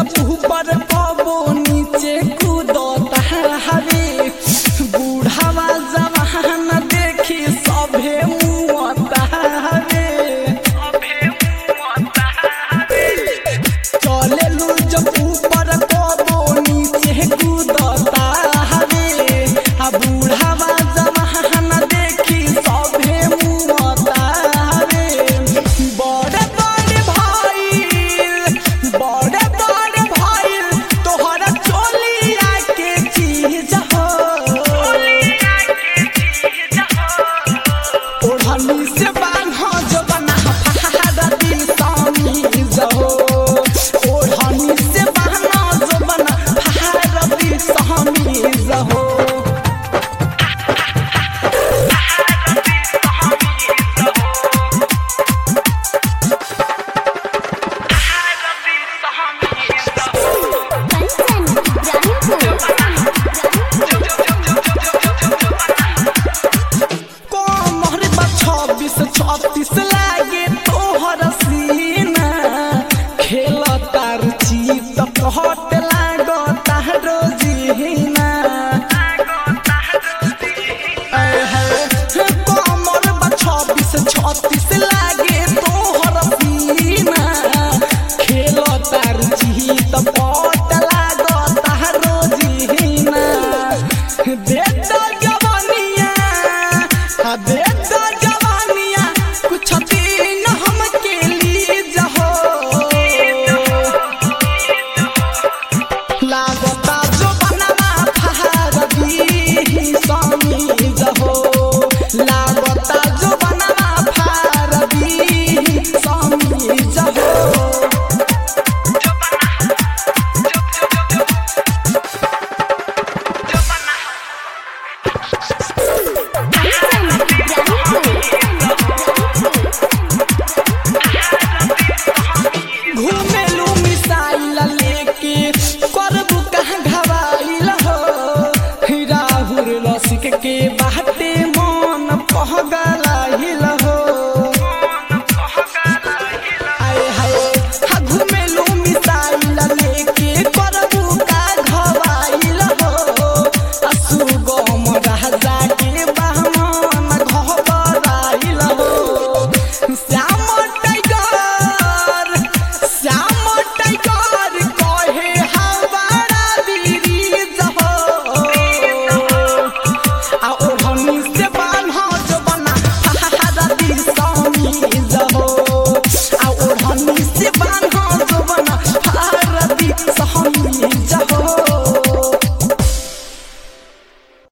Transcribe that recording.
जब ऊपर कबो नीचे कूदता हवे बूढ़ावा जवान देखी सभे मुआता हवे चले लू जब ऊपर कबो नीचे कूदता हवे आ बूढ़ावा जवान देखी सभे मुआता हवे बड़े बड़े भाई बड़े बड़े भाई तोहरा चोलिया के चीज हो ओढ़नी से बान्हा जो बना फहारा दी सामी जहो ओढ़नी से बान्हा जो बना फहारा दी सामी जहो कंचन कमर बा छब्बीस छत्तीस लागे तोहर सीना खेल तार चीत कहत लागता रोजीना कमर बा छब्बीस छत्तीस लागे तोहर सीना खेल तार चीत